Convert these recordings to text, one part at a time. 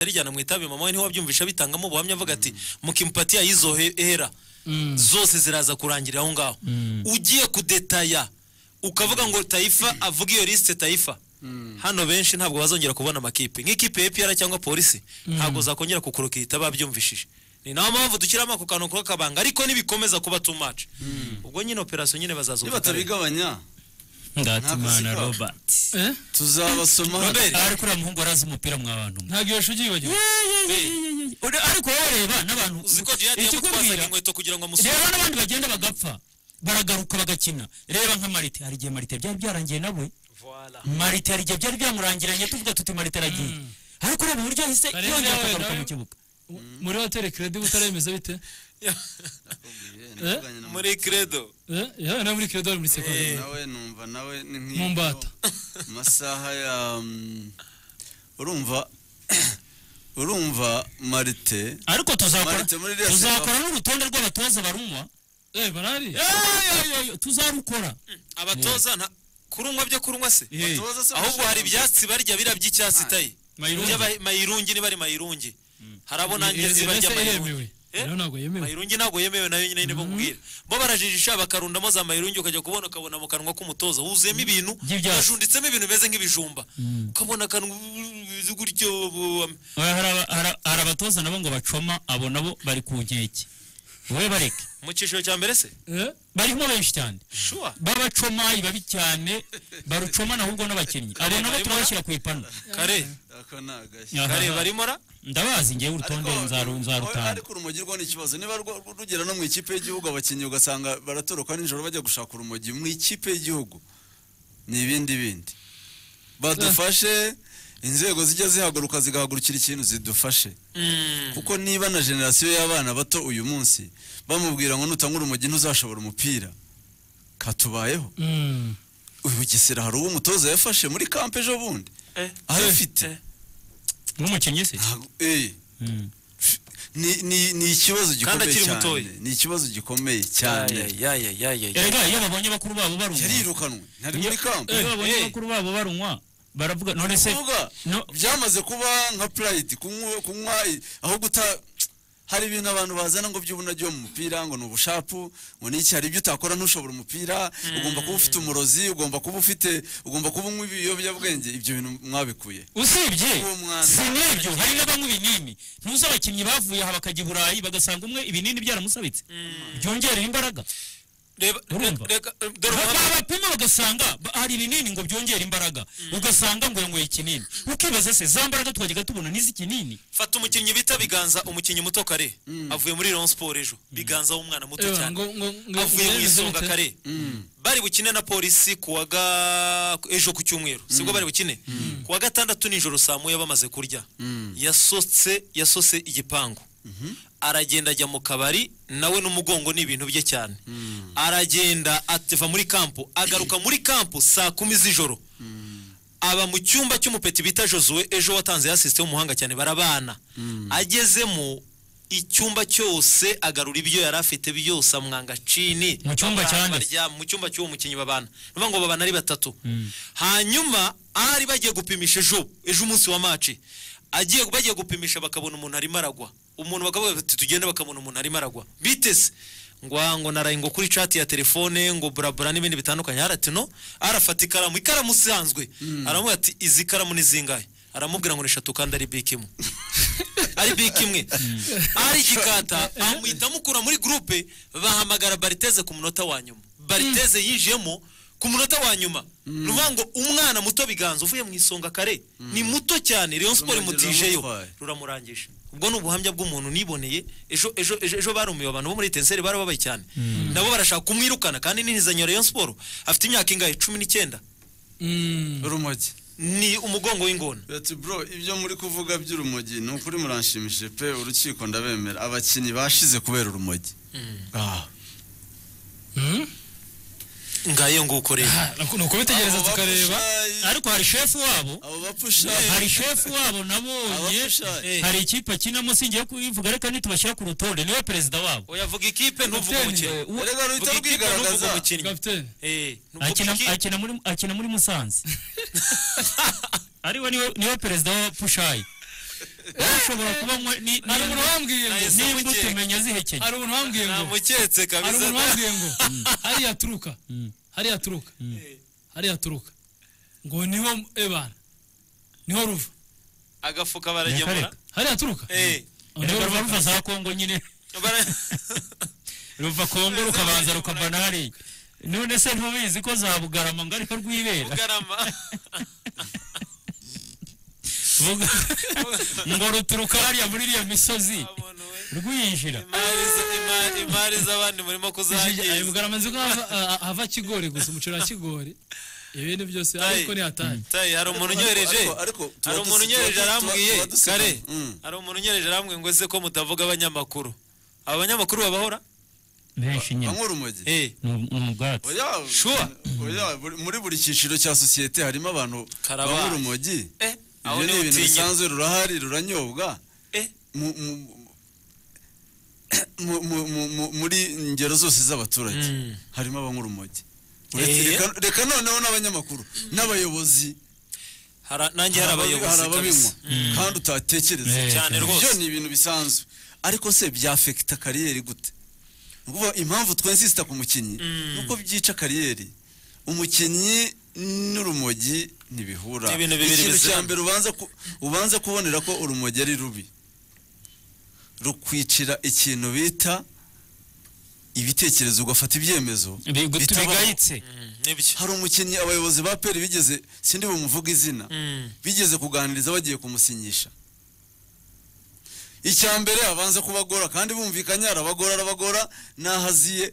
abijyana mu itabi mama we niho wabyumvisha bitangamo ubuhamya avuga ati mukimpatiya y'izo he- hera zose ziraza kurangirira aho ngaho ugiye kudetaya ukavuga ngo tayifa avuga iyo lisite tayifa hano benshi ntabwo bazongera kubona amakipe nk'ikipe ya epr cyangwa polisi ntabwo zakongera kukurukita babyumvishije ni nayo mpamvu dushyiramo ako kantu k'akabanga ariko nibikomeza kuba too much ubwo nyine operasiyo nyine bazaza nibatabigabanya ndatimana Ntabwo robert Eh? tuzabasoma hano. Robert. ariko uriya muhungu arazi umupira mwa bantu mwe. ntabwo iyo shugi yibagiwe Uri- ariko wareba n'abantu uziko jihadi yamutwazaga ikikubwira inkweto kugira ngo amusure reba n'abandi bagenda bagapfa baragaruka bagakina reba nka marite hari igihe marite byari byarangiye nawe marite hari igihe byari byamurangiranye tuvuga tuti marite aragiye ariko ureba uburyo yahise Marite yongera nawe, akagaruka nawe- mu kibuga muri hoteli keredi butaremeza bite Navuganye na muri credo Eh? yewe nawe muri keredi wari muri Mutoni, sekondari nawe numva nawe ni nk'iyo Mu mbata. mu masaha ya mm, urumva urumva marite ariko tuzakora Marite muri iriya tuzakora n'urutonde rw'abatoza barunywa eh barahari tuzarukora abatoza nta- kurunywa byo kurunywa se Eh, Abatoza se ahubwo bashaka- hari ibyatsi barya bira by'icyatsi tayi Mayirungi. By'aba- mayirungi ni bari mayirungi hari abo nanjye nzi barya ese yemewe mayirungi Eh? rero ntabwo yemewe mayirungi ntabwo yemewe nayo nyine nibo nkubwira bo barajijisha bakarundamo za mayirungi ukajya kubona ukabona mu kanwa k'umutoza wuzuyemo ibintu By'ibyatsi. bajunditsemo ibintu bimeze nk'ibijumba ukabona akanwa bimeze gutyo bu- hari aba- hari- hari abatoza nabo ngo bacoma abo nabo bari ku nkeke wowe bareke mu cyiciro cya mbere se eh barimo benshi cyane shuwa babacoma ibibabi cyane barucomana ahubwo n'abakinnyi abo nabo turabashyira ku ipanu kare ako ni agashya Aha. kare barimo ra ndabazi ngewe urutonde Ariko- nzaru- nzarutanga ariko urumogi rwo ni ikibazo niba rwo- rugera no mu ikipe y'igihugu abakinnyi ugasanga baratoroka nijoro bajya gushaka urumogi mu ikipe y'igihugu ni ibindi bindi badufashe inzego zijya zihaguruka zigahagurukira ikintu zidufashe kuko niba na generasiyo y'abana bato uyu munsi bamubwira ngo nutanga urumogi ntuzashobora umupira katubayeho Mm. uyu Bugesera hari uwo umutoza yafashe muri kampe ejo bundi Eh. arafite nk'umukinnyi se ntabwo eh, Mm. ni ni ni ikibazo gikomeye akiri cyane mutoya. ni ikibazo gikomeye cyane cyane erega iyo babonye bakuru babo barunywa yarirukanwe ntari iyo muri kampu iyo babonye Eh. bakuru babo barunywa baravuga none se kuvuga no- byamaze kuba nka pride kunywa kunywa i- aho guta hari ibintu abantu bazana ngo by'ubunajyo mu mupira ngo ni ubushapu ngo ni iki hari ibyo utakora ntushobora umupira ugomba kuba ufite umurozi ugomba kuba ufite ugomba kuba unywa ibiyobyabwenge ibyo bintu mwabikuye usibye Uwo mwana. si n'ibyo hari n'abanywa ibinini ntuzi abakinnyi bavuye aha bakajya i burayi bagasanga umwe ibinini byaramusabitse byongerera imbaraga reba Urumva? reka dore Ba- ubuhamya babapima bagasanga ba- hari ibinini ngo byongere imbaraga ugasanga ngo yanyweye ikinini ukibaza se za mbaraga twajyaga tubona n'izikinini fata umukinnyi bita biganza umukinnyi muto kare avuye muri Rayon Sport ejo biganza w'umwana muto Eh, cyane ngo ngo ngo avuye mu uremeze isonga bite? kare bari bukine na polisi ku wa ga- ejo ku cyumweru sibwo bari bukine ku wa gatandatu nijoro saa moya bamaze kurya yasotse yasose igipangu aragenda ajya mu kabari nawe n'umugongo ni ibintu bye cyane aragenda ava muri kampu agaruka muri kampu saa kumi z'ijoro aba mu cyumba cy'umupeti bita josue ejo watanze yasisite w'umuhanga cyane barabana agezemo icyumba cyose agarura ibyo yari afite byose amwanga cini Mu cyumba Babana, cyane. barya- mu cyumba cy'uwo mukinnyi babana nuvuga ngo babana ari batatu hanyuma ari bagiye gupimisha ejo ejo umunsi wa maci agiye bagiye gupimisha bakabona umuntu arimo aragwa umuntu bakavuga bati tugende bakamona umuntu arimo aragwa biteze ngo aha ngo naraye ngo kuri chat ya telefone ngo burabura n'ibindi bitandukanye haratino arafata ikaramu ikaramu isanzwe aramubwira ati izi karamu ni zingahe aramubwira ngo ni eshatu kandi ari bike imwe ari bike imwe ari gikata amuhita amukura muri gurupe bahamagara bariteze ku munota wa nyuma bariteze yinjiyemo ku munota wa nyuma ni ukuvuga ngo umwana muto biganza uvuye mu isonga kare ni muto cyane Rayon Sport imutijeyo Ruramugirira ruramurangije ubwo ni ubuhamya bw'umuntu niboneye ejo ejo ejo, ejo barumiwe abantu bo muri tenseri barababaye cyane nabo barashaka kumwirukana kandi n'intizanyo ya Rayon Sport afite imyaka ingahe cumi n'icyenda Mm. urumogi ni umugongo w'ingona Ati bro ibyo muri kuvuga by'urumogi ni ukuri muranshimishije pe urukiko ndabemera abakinnyi bashize kubera urumogi Ah. Mm. ngayo ngo ukoreye ni ukubitegereza Abo tukareba bapushayi, ariko hari shefu wabo abo bapushayi hari shefu wabo nabonye Abapushayi. hari ikipe akinamo singiye kubivuga reka nitubashyira ku rutonde niwe perezida wabo oyavuga ikipe ntuvuga Kapiteni, umukinnyi We- erega ruhita Vuga ikipe ntuvuga bwigaragaza umukinnyi kapitene Eh, ntuvuga akina ikipe. akina muri akina muri musanze ariwe niwe niwe perezida wa pushayi ushobora kuba mwe- ni- hari ni- umuntu wambwiye ngo Nahise- n'imbuto Nahise- umenya zihekenya hari umuntu wambwiye ngo namuketse hari kabisa umuntu wambwiye ngo hariya aturuka hariya aturuka hariya aturuka ngo niho ebana niho ruva agafuka baragemura Nyakareka. hariya aturuka Eh, niho ruva ruva ruva za kongo nyine bara- ruva kongo rukabanza rukava n'ahari none se ntubizi ko za bugarama ngo ariko rwibera bugarama Buga- ngo ruturuka hariya muri iriya misozi Umuntu we. rwinjira Imari z- ima- imari z'abandi murimo ayo kuzangiza bugaramazi ko hava- ah, hava kigori gusa umuceri wa kigori ibindi byose Tayi. ariko ni hatari tayi hari umuntu unyohereje Ariko- ariko tuba hari umuntu dusi- unyohereje tuba- tuba- arambwiye tuba dusi- kare Mm. hari umuntu unyohereje arambwiye ngo ese ko mutavuga abanyamakuru aba banyamakuru babahora benshi nyine banywa urumogi Eh, ni ubwatsi Oya, Sure. oya, buri- muri buri cyiciro cya sosiyete harimo abantu Karabasi. banywa urumogi eh, aho ibyo ni niho ibintu utinya. bisanzwe rurahari ruranyobwa Eh, mu- mu- mu- mu- mu- mu- muri ingero zose z'abaturage Mm. harimo abanywa urumogi Eh. Reka- reka noneho n'abanyamakuru n'abayobozi hara- nanjye hari abayobozi hari ababinywa kabisa. kandi utatekereza Eh, Cyane Ibyo rwose. ni ibintu bisanzwe ariko se byafekita kariyeri gute Ni ukuvuga impamvu twensisita ku mukinnyi ni uko byica kariyeri umukinnyi n'urumogi ntibihura Ni ibintu bibiri ikintu cya biziranye. mbere ubanza ku- ubanza kubonera ko urumogi ari rubi rukwicira ikintu bita ibitekerezo ugafata ibyemezo bitabaho. bigayitse Mm, nibyo hari umukinnyi abayobozi ba peri bigeze sindi bumuvuga izina Mm. bigeze kuganiriza bagiye kumusinyisha icya mbere abanza kubagora kandi bumvikanye arabagora arabagora nahaziye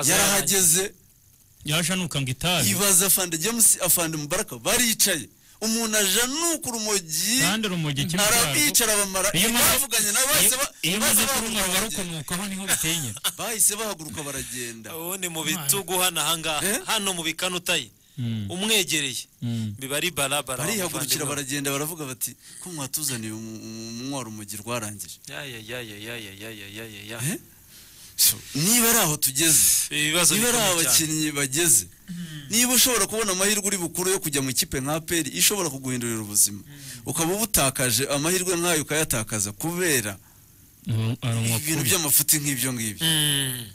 yarahageze yashanuka ngo itabi ibaza afande james afande mubaraka baricaye umuntu ajanuka urumogi kandi urumogi kimwe cyarwo arabicara bamara iyo umaze- bavuganye nawe bahise ba- iyo umaze bahise kurumwa bahaguruka ruba baragenda. rukomokaho niho biteye bahise bahaguruka baragenda ubu ni mu bitugu hano ahangaha Eh? hano mu bikanu tayi umwegereye biba ari barabara umuvandimwe. barihagurukira baragenda baravuga bati ko mwatuzaniye umu- umu- umunywa rumogi rwarangije Ya, ya, ya, ya, ya, ya, ya, ya, ya, ya, ya. Eh? niba ari aho tugeze ibibazo niba ari bikomeye cyane. abakinnyi bageze niba ushobora kubona amahirwe uri bukuru yo kujya mu ikipe nka peri ishobora kuguhindurira ubuzima ukaba ubutakaje amahirwe nk'ayo ukayatakaza kubera ibintu by'amafuti nk'ibyo ngibyo Mm.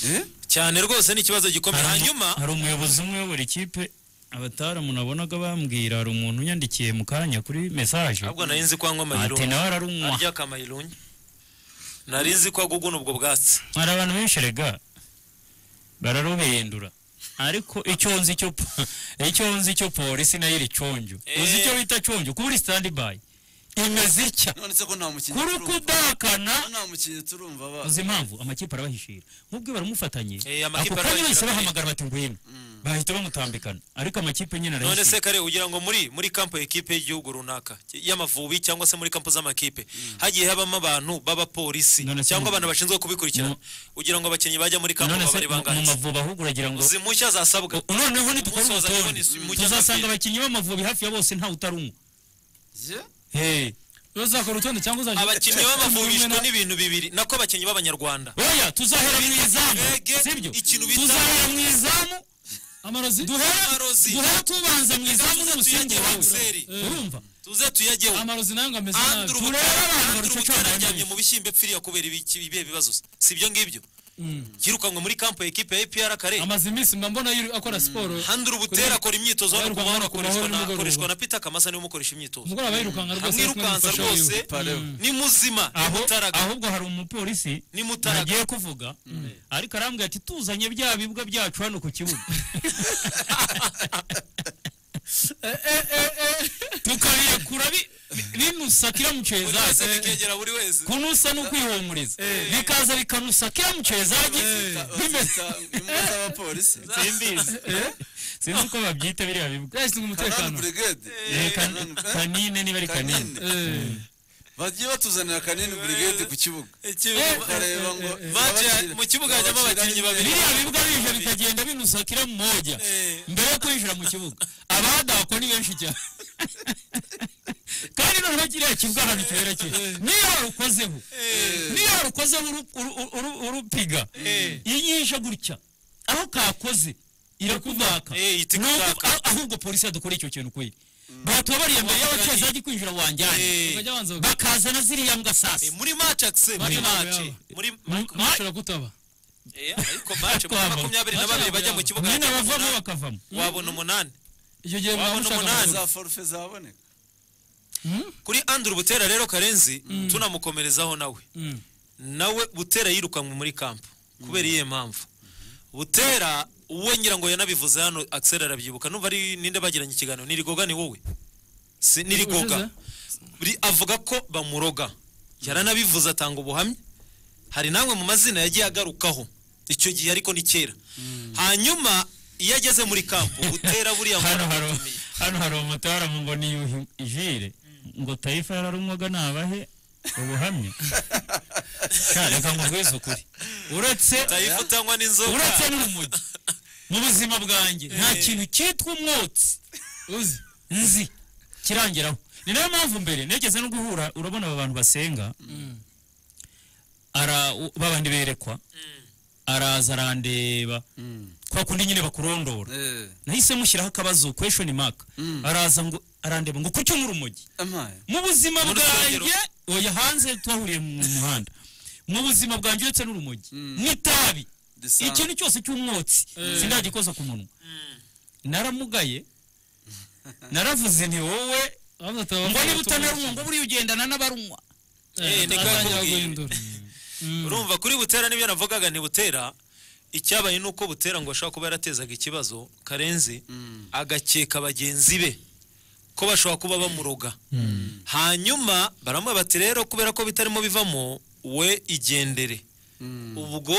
Eh? cyane rwose ni ikibazo gikomeye hanyuma hari umuyobozi umwe w'uburi kipe abataramuna munabonaga bambwira hari umuntu unyandikiye mu kanya kuri mesaje ahubwo nari nzi ko anywa ati amayirunyi nawe ararunywa arya akamayirunyi nari nzi ko aguguna ubwo bwatsi hari abantu benshi rega bararubendura ariko icyo nzi cyo po- icyo nzi cyo polisi nayo iri conjo Eh. uzi icyo bita conjo kuba uri standby imeze itya none se ko nta mukinnyi kuri turumva kudakana ko nta mukinnyi turumva ba uzi impamvu amakipe arabahishira nk'ubwo baramufatanye Eh, amakipe ako kanya arabahishira bahise kare. bahamagara bati ngwino bahita bamutambikana ariko amakipe nyine none se arahishira kare ugira ngo muri muri kampo y'ikipe y'igihugu runaka y'amavubi cyangwa se muri kampo z'amakipe hagiye habamo abantu b'abapolisi None se cyangwa mu- abantu bashinzwe kubikurikirana mu- ugira ngo abakinnyi bajya muri kampo none baba se ari mu- mu bangahe mavubi ahubwo uragira ngo uzi impushya zasabwa U- noneho nitukora Umusoza kubona urutonde isimbu tuzasanga cy'amavubi. abakinnyi b'amavubi hafi ya bose nta utarunywa Je? Eh, iyo uzakora urutonde cyangwa uzajya abakinnyi b'amavubishwa n'ibintu bibiri nako abakinnyi b'abanyarwanda oya tuzahera mu izamu Ege, sibyo ikintu bita- tuzahera mu izamu amarozi Amarozi. duhere tubanza mu izamu Tuze n'umusengero tuyajyeho wawe Giseli. urumva tuze tuyajyeho amarozi nayo ngo ameze nabi anduru turebe abantu baruca ubutumwa cyane yaryamye mu bishyimbo epfiriya kubera ibiki- ibihe bibazo si ibyo ngibyo yirukanwe muri kampo ya ekipe ya APR kare amaze iminsi mba mbona yiri- akora siporo handura ubutera akora imyitozo hano ku Ayirukanka mahoro hano ku mahoro akoreshwa na- nimugoroba. akoreshwa na Peter Kamasa niwe umukoresha imyitozo umugoroba yirukanka rwose amwirukansa kumufasha rwose yiwe. Pareba. ni muzima ni aho mutaraga ahubwo hari umupolisi ni mutaraga nagiye kuvuga ariko arambwira ati tuzanye bya bibwa byacu hano ku kibuga tukabirekura bi- bi- binusa buri wese kiramuceza bikegera buri wese kunusa ni ukwihumuriza bikaza bikanusa kiramucezaje bimeze Bita- imbwa z'abapolisi simbizi sinzi uko babyita biriya bibwa yashinzwe Kanani umutekano Brigade Eh, kan- Kanani- kanine niba ari kanine Kanini. Eh. bagiye batuzanira kanini burigade ku kibuga ukareba ngo Maje, mu kibuga hajyamo abakira abakinnyi imbere. babiri. biriya bibwa bije bikagenda binusa kira mmoja mbere yo kwinjira mu kibuga abadakwa ni benshi cyane kandi noneho kiriya kibuga ahantu cyera kiri niyo warukozeho niyo warukozeho uru- uru- uru- urupiga inyishe gutya aho kakoze irakuvaka Eh, ihita Ni uko- ikuvaka. ah- ahubwo polisi yadukora icyo kintu kweli batubabariye mbere y'abacyeza bajya kwinjira wanjyane Eh. bakajya banza baka- bakazana ziriya mbwa Eh, sasa muri maci akise muri Match maci yaba. muri Ma- muri- match irakutaba Eh, ariko maci muri Kwaba. makumyabiri na Match babiri yaba, bajya mu yaba. kibuga mwene hagati bavamo umunani. bakavamo wabona umunani icyo gihe Wabona mwaba mushaka umunani. amakuru. za forufe zaboneka Mm, kuri anduru butera rero karenzi tunamukomerezaho nawe mm. nawe butera yirukanwe muri kampu kubera iyihe mpamvu butera uwe ngira ngo yanabivuze hano akisera arabyibuka numva ari ninde bagiranye ikiganiro nirigoga ni wowe si nirigoga Ri- avuga ko bamuroga yaranabivuze atanga ubuhamya hari namwe mu mazina yagiye agarukaho icyo gihe ariko ni kera hanyuma iyo ageze muri kampu butera buriya hano muntu hari atumiye. hano hari umutaramu ngo ni yuhi jire ngo tayifa yari umwoga nabahe ubuhamya Ka, reka nkubwize ukuri uretse tayifu utanywa n'inzoga uretse n'urumogi mu buzima bwanjye nta kintu cyitwa umwotsi uzi nzi kirangiraho ni nayo mpamvu mbere negeze no guhura urabona aba bantu basenga ara babandi berekwa araza arandeba kwa kundi nyine bakurondora Eh, nahise mushyiraho akabazo question mark Mm. araza ngo arandeba ngo kuki nk'urumogi amaye mu buzima Muri bwanjye Twagero. oya hanze twahuriye mu muhanda mu buzima bwanjye uretse n'urumogi n'itabi Risanzwe. ikintu cyose cy'umwotsi sindagikoza ku munwa naramugaye naravuze ni wowe abanza atababwira ngo niba abaturage. utanarunywa ngo buriya ugendana n'abarunywa Eh, Eh, ni atangira kakubwiye. guhindura urumva kuri butera n'ibyo navugaga ni butera icyabaye ni uko butera ngo ashobora kuba yaratezaga ikibazo karenzi agakeka bagenzi be ko bashobora kuba bamuroga hanyuma baramuha bati rero kubera ko bitarimo bivamo we igendere ubwo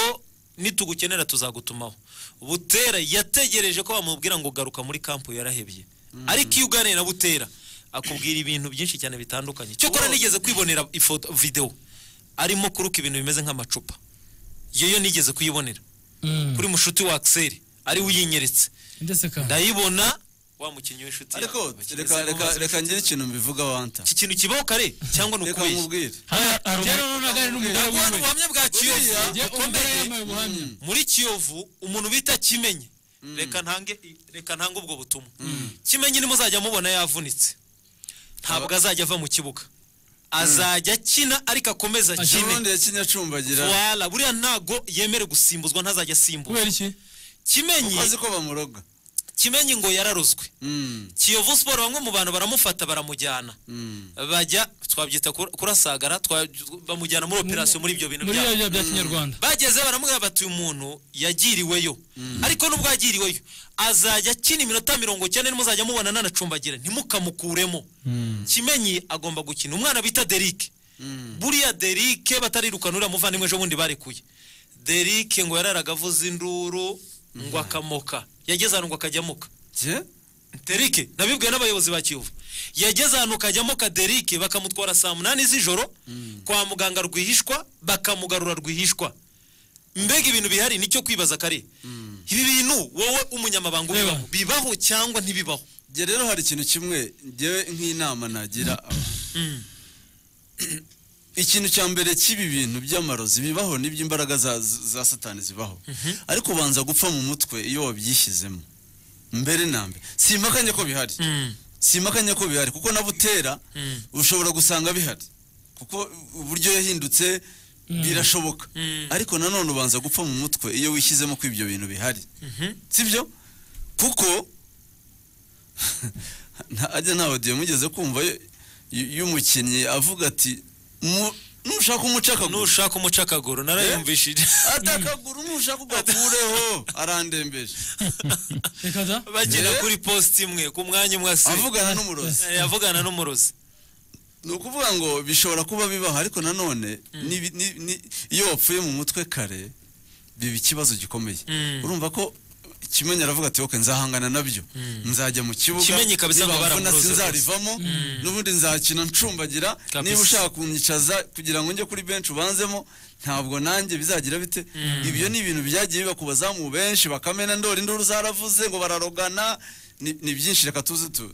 nitugukenera tuzagutumaho butera yategereje ko bamubwira ngo garuka muri kampu yarahebye ariko iyo uganira na butera akubwira ibintu byinshi cyane bitandukanye cyokora nigeze kwibonera ifoto videwo arimo kuruka ibintu bimeze nk'amacupa yeyo nigeze kuyibonera kuri mushuti wa akiseri ariwe uyinyeretse ndetse kandi ndayibona wa mukinnyi w'inshuti yawe. ariko Bakizi reka ko reka bazi- reka ngire ikintu mbivuga wanta iki kintu kibaho kare cyangwa ni reka ukubeshya nkubwire rero nonaga ari n'umugore Ntabwo hari wiwe ubuhamya bwa kiyovu Njye umugore yambaye ubuhamya muri kiyovu umuntu bita kimenye reka ntange reka ntange ubwo butumwa kimenye ni muzajya mubona yavunitse ntabwo azajya ava mu kibuga azajya akina ariko akomeza akine kirundi yakinye acumbagira wala buriya ntago yemere gusimbuzwa ntazajya asimbuzwa kubera iki kimenye azi ko bamuroga kimenye ngo yararozwe Mm, kiyovu siporo bamwe mu bantu baramufata baramujyana mm. bajya twabyita kur- kurasagara twa- bamujyana muri operasiyo muri ibyo bintu muri byabo bya bya kinyarwanda bageze baramubwira bati uyu muntu yagiriweyo ariko nubwo yagiriweyo azajya akina iminota mirongo cyenda nimuzajya mubona nanacumbagira ntimukamukuremo kimenyi agomba gukina umwana bita derike buriya derike batarirukana uriya muvandimwe ejo bundi barekuye derike ngo yararaga avuza induru ngo akamoka yageze ahantu ngo akajamuka Je? derike nabibwiwe n'abayobozi ba kiyovu yageze ahantu kajyamo ka derike bakamutwara saa munani z'ijoro kwa muganga rwihishwa bakamugarura rwihishwa mbega ibintu bihari nicyo kwibaza kare ibi bintu wowe umunyamabanga Reba. ubibaho bibaho cyangwa ntibibaho Jye rero hari ikintu kimwe njyewe nk'inama nagira abantu. ikintu cya mbere cy'ibi bintu by'amarozi bibaho nibyo imbaraga za, za satani zibaho ariko ubanza gupfa mu mutwe iyo wabyishyizemo mbere na mbere simakanye ko bihari simakanya ko bihari kuko na butera ushobora gusanga bihari kuko uburyo yahindutse birashoboka ariko nanone ubanza gupfa mu mutwe iyo wishyizemo ko ibyo bintu bihari sibyo kuko nta- ajya nta audio mugeze kumva y- y- y'umukinnyi avuga ati "Mu- nushaka umuca akaguru nushaka umucakaguru narayumvishije atakaguru nushaka ugakureho arandembeje reka da bagera Eh? kuri positi imwe ku mwanya umwe ase avugana n'umurozi Eh, avugana n'umurozi ni ukuvuga ngo bishobora kuba bibaho ariko nanone nibi- ni- ni- iyo wapfuye mu mutwe kare biba ikibazo gikomeye Mm. urumva ko kimenye aravuga ati oke nzahangana nabyo nzajya mu kibuga Kimenyi kabisa ngo nibamvuna baramuroze sinzarivamo n'ubundi nzakina ncumbagira Kabisa. niba ushaka kunyicaza kugira ngo njye kuri benshi ubanzemo ntabwo nanjye bizagira bite ibyo ni ibintu byagiye biba ku bazamu benshi bakamena ndori induru zaravuze ngo bararogana ni ni byinshi reka tuze tu